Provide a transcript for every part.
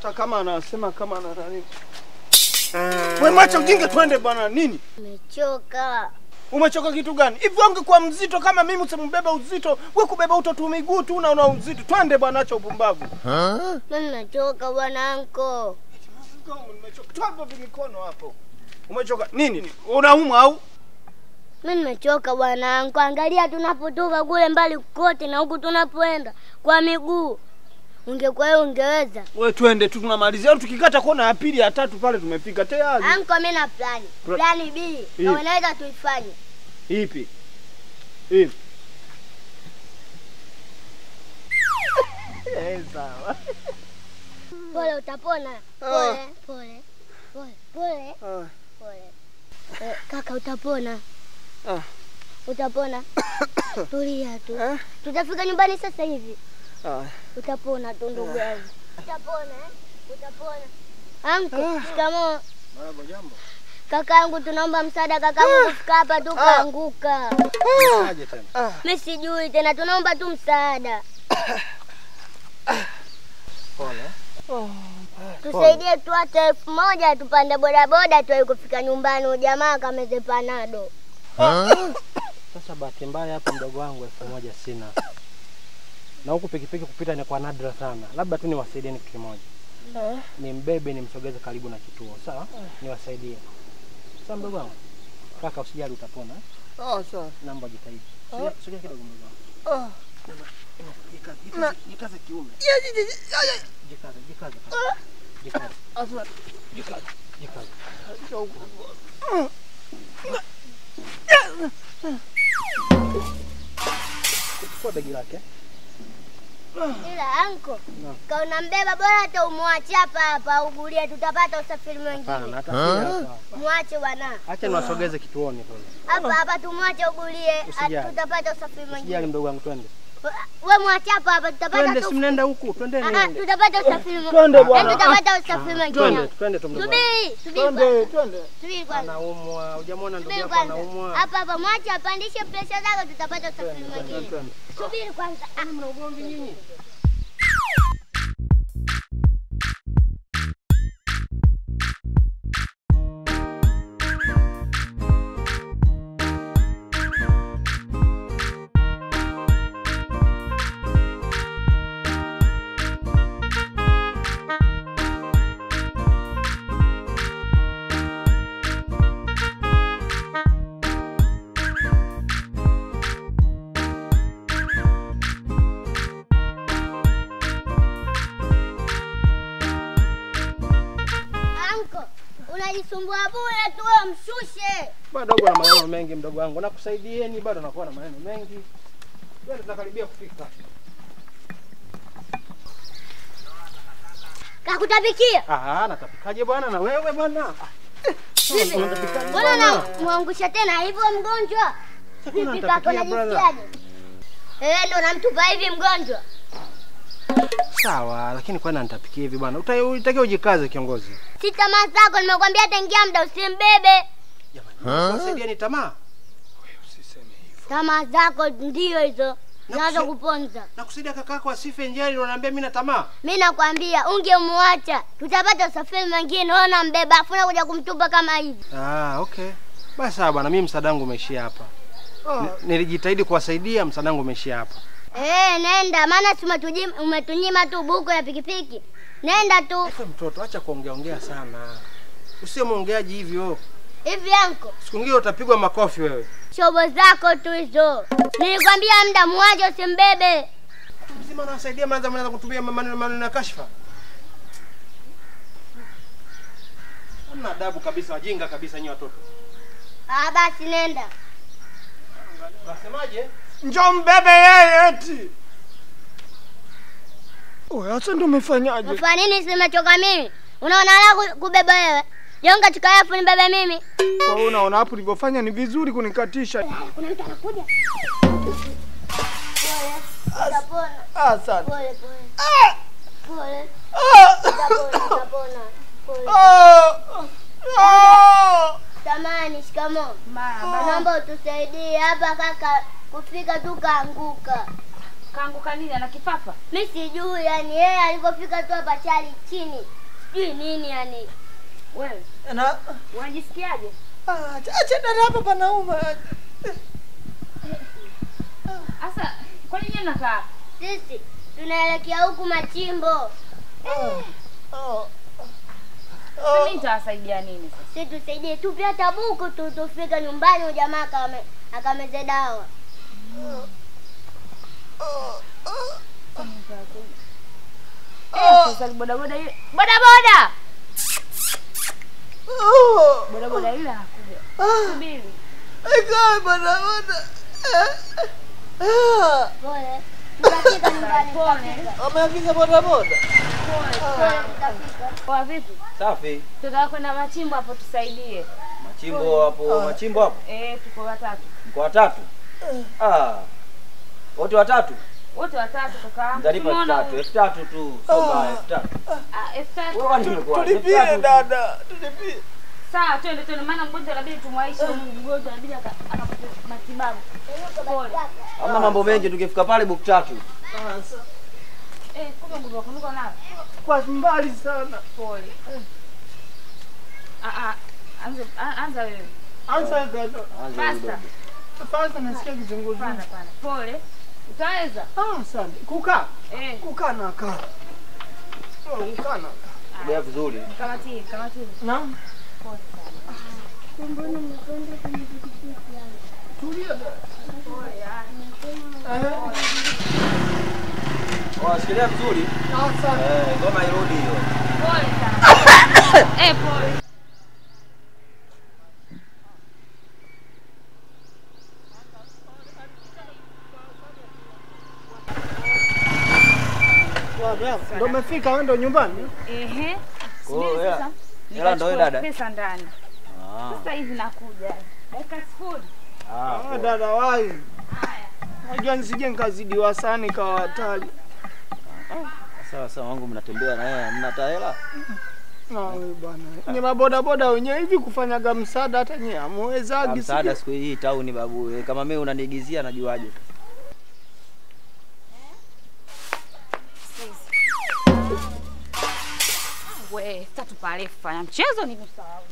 hata kama anasema kama ana nani. Wewe mwacha ujinga, twende bwana. Nini? Nimechoka. Umechoka kitu gani? Hivi ungekuwa mzito kama mimi usimbeba uzito. Wewe kubeba utotu miguu tu na una uzito. Twende bwana, acha upumbavu. Mimi nimechoka bwana anko. Nimechoka. Toa hapo mikono hapo. Umechoka nini? Unaumwa au? Mimi nimechoka bwana anko. Angalia tunapotoka kule mbali kote na huku tunapoenda kwa miguu. Ungekuwa wewe ungeweza. Wewe twende tu tunamalizia. Tukikata kona ya pili ya tatu pale tumefika tayari. Anko, mimi na plani. Pla- Plani B. Ipi? Na unaweza tuifanye. Ipi? Ipi? Eh, sawa. Pole utapona. Pole, pole. Pole, pole, Ah. pole. Eh, kaka utapona. Ah. Utapona. Tulia tu. Eh? Tutafika nyumbani sasa hivi. Ah. Utapona tu ndugu yangu. Utapona eh? Utapona. Anko, Ah. shikamoo. Marahaba, jambo. Kakaangu tunaomba msaada kakaangu kufika hapa tu kaanguka. Aje tena. Ah. Mimi sijui tena tunaomba tu msaada. Pole. Tusaidie tu hata elfu moja tupande bodaboda tuwahi kufika nyumbani ujamaa kameze panado. Sasa bahati mbaya hapa mdogo wangu elfu moja sina. Na huku pikipiki kupita ni kwa nadra sana. Labda tu niwasaidieni kitu kimoja. Nimbebe nimsogeze karibu na kituo, sawa? Niwasaidie. Sawa mdogo wangu. Kaka usijali utapona. eh? Ah, sawa. Naomba jitahidi. Sogea sogea kidogo mdogo wangu. Ah. Jikaze, Na- jikaze, jikaze kiume. Ya, ya, ya, ya, ya. Jikaze, jikaze. kaka. Jikaze, Asma. jikaze, jikaze. Chukua begi lake. Ila anko, kauna mbeba bora hata umwache hapa hapa ugulie, tutapata usafiri Hapana, mwingine. hata pia hapa. Mwache bwana. Acha niwasogeze kituoni kule. Hapa hapa tumwache ugulie, Usijali. tutapata usafiri Usijali mwingine. mdogo wangu, twende. We mwache hapa hapa tutapata Twende, tu. si mnaenda huku, twendeni. Ah, ah, tutapata usafiri mwingine. Twende bwana. Tutapata usafiri Twende, mwingine. twende tu mdogo wangu. Subiri, subiri Twende, kwanza. twende. Subiri kwanza. Anaumwa, hujamwona ndugu Subiri yako kwanza. anaumwa. Hapa hapa mwache apandishe presha zako tutapata usafiri mwingine. Twende. Subiri kwanza. Ah, Mna ugomvi nyinyi? Anko, unajisumbua bure tu wewe mshushe. Bado uko na maneno mengi mdogo wangu. Nakusaidieni bado nakuwa na maneno mengi. Twende tunakaribia kufika. Kakutapikia. Ah, natapikaje bwana na wewe bwana? Ah, Vipi? Unatapikaje Mbona na bwana? muangusha tena hivyo mgonjwa? Sasa Vipi unatapikia, kaka unajisikiaje? Eh, ndo namtupa hivi mgonjwa. Sawa, lakini kwani nitapikia hivi bwana? Uta- Utakiwa ujikaze kiongozi. Si tamaa zako nimekwambia tangia muda usimbebe. Jamani, wasaidieni tamaa. Tamaa zako ndio hizo. Nazo Nakusi- kuponza. Nakusaidia kakako asife njiani unaniambia mimi na tamaa. Mimi nakwambia ungemwacha tutapata usafiri mwingine. Wewe unambeba afu unakuja kumtupa kama hivi. Ah, okay. Basi sawa bwana, mimi msaada wangu umeishia hapa. Ni- Nilijitahidi kuwasaidia, msaada wangu umeishia hapa. Eh, nenda maana si umetuji- umetunyima tu buku ya pikipiki. Nenda tu. Efe mtoto, acha kuongea ongea sana. Usiwe mwongeaji hivyo. Hivi anko, Siku nyingine utapigwa makofi wewe. shobo zako tu hizo. Nilikwambia muda mwaje usimbebe. Mzima nawasaidia manza mnaanza kutumia maneno maneno ya kashfa. Hamna adabu kabisa, wajinga kabisa nyinyi watoto. Ah, basi nenda. Unasemaje? Njoo mbebe yeye eti. Wewe sasa ndo umefanyaje? Unafanya nini simechoka mimi? Unaona la ku- kubeba wewe? Jonga chukaafu nibebe mimi. Kwa hiyo unaona hapo ulivyofanya ni vizuri kunikatisha. Kuna mtu anakuja. Pole. Utapona. Asante. Pole pole. Ah! Pole. Ah! Utapona, utapona. Pole. Ah! Ah! Samani, shikamoo. Mama. Naomba utusaidie hapa kaka kufika tu kaanguka. Kaanguka nini? Ana kifafa? Mi sijui yani, yeye alipofika tu hapa chali chini, sijui nini yani. Wewe Na unajisikiaje? ah, acha dada hapa panauma. Sasa kwa nini nyinyi mnakaa? hapa? Sisi tunaelekea huku Machimbo, Oh. Sasa mimi nitawasaidia nini sasa? si tusaidie tupe hata buku tu tufike nyumbani, huyu jamaa akame akameze dawa. Eh, sasa boda boda ile. Boda boda. Oh. Boda boda ile anakuja. Subiri. Ikae bana bana. Ah, Pole, tutafika nyumbani, Pole. tutafika. Wameagiza bodaboda. Pole. Pole, tutafika. Poa vipi? Safi. Tutaka kwenda machimbo hapo tusaidie. Machimbo hapo, machimbo hapo. Eh, tuko watatu. Mko watatu? Ah. Wote watatu? Wote watatu kaka. Mtalipa elfu Tumeona tatu, elfu tatu tu. Soma elfu tatu. Ah, elfu tatu. Wewe kwani nimekuwa? Tulipie dada, tulipie. Sawa, twende twende, maana mgonjwa inabidi tumwaishe huyu mgonjwa inabidi aka- akapate matibabu. Pole. Hamna mambo mengi tukifika pale buku tatu. Eh, kumbe mgonjwa wako niko nao. Kwa mbali sana. Pole. Ah ah, anza a- anza wewe. Anza dada. Anza Basta. udogo. Kwanza nasikia kizunguzungu. Pana pana. Pole. Utaweza? Ah, asante. Kukaa. Eh, Kukaa na kaa. Oh, kukaa na kaa. Ongea vizuri. kamatii, kamatii. Naam. Pole sana. Mbona mmekwenda kwenye pikipiki yangu? Tulia dada. Pole. ah. Eh, Oh, shikilia vizuri. asante. Eh, ngoma irudi hiyo. Pole sana. Eh, pole. Ndio umefika wewe ndo nyumbani? Ehe. Kwa hiyo, Subiri hela- sasa. hela ndo wewe Nikachukua dada? Pesa ndani. Ah. Sasa hivi nakuja. Dakika sifuri. Ah. Ah, poa. dada wai. Unajua nisije nikazidiwa sana ikawa hatari. Sawa sawa wangu mnatembea na yeye mna hata hela? Na wewe bwana. Nye maboda boda wenyewe hivi kufanyaga msaada hata nye Ah, amuwezagi Msaada siku hii tauni babu. Eh, Kama mimi unaniigizia najuaje? We, tatu pale fanya mchezo ni kusahau.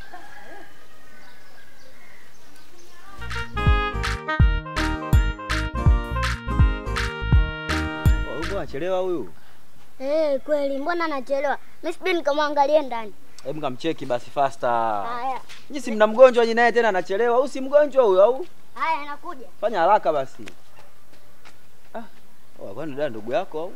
Oh, Huyu bwana chelewa huyu. Eh, kweli mbona anachelewa? Mimi sijui nikamwangalie ndani. Hebu kamcheki basi faster. Haya, Nyinyi si mna mgonjwa nyinyi naye tena anachelewa. Au si mgonjwa huyo au? haya nakuja. Fanya haraka basi. Ah, oh, kwani dada ndugu yako au?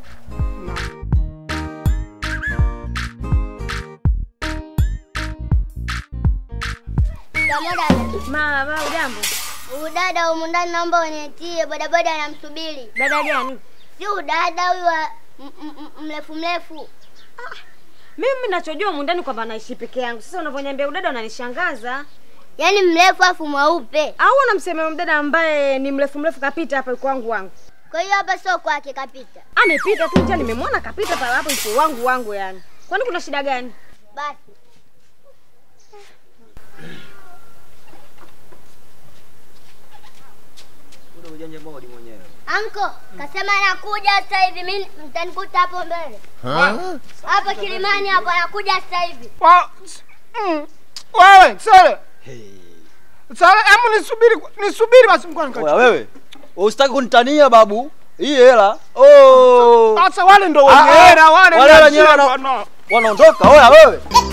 Pamoja Mama, baba ujambo? udada humu ndani naomba unitie bodaboda anamsubiri. Dada gani? Si udada huyu wa m- m- m- mrefu mrefu. Mimi nachojua humu ndani kwamba naishi peke yangu. Sasa unavyoniambia udada unanishangaza. Yaani mrefu afu mweupe. Au unamsemea mdada ambaye ni mrefu mrefu kapita hapa yuko wangu wangu. Kwa hiyo hapa sio kwake kapita. Amepita tu njia nimemwona kapita pale hapo yuko wangu wangu yani. Kwani kuna shida gani? Basi. Ule ujanja modi mwenyewe. Anko, kasema anakuja sasa hivi. Mimi mtanikuta hapo mbele. Hapo Kilimani hapo anakuja sasa hivi. Wa- mm. Wewe, sare. Hey. Sare, hebu nisubiri nisubiri basi mkono Oya nikachu. wewe. Usitaki kunitania babu. Hii hela. Oh. Sasa wale ndo wenye Ah, ah. hela wale Wale ndio wenyewe shida wana- bwana. Wanaondoka. Oya wewe.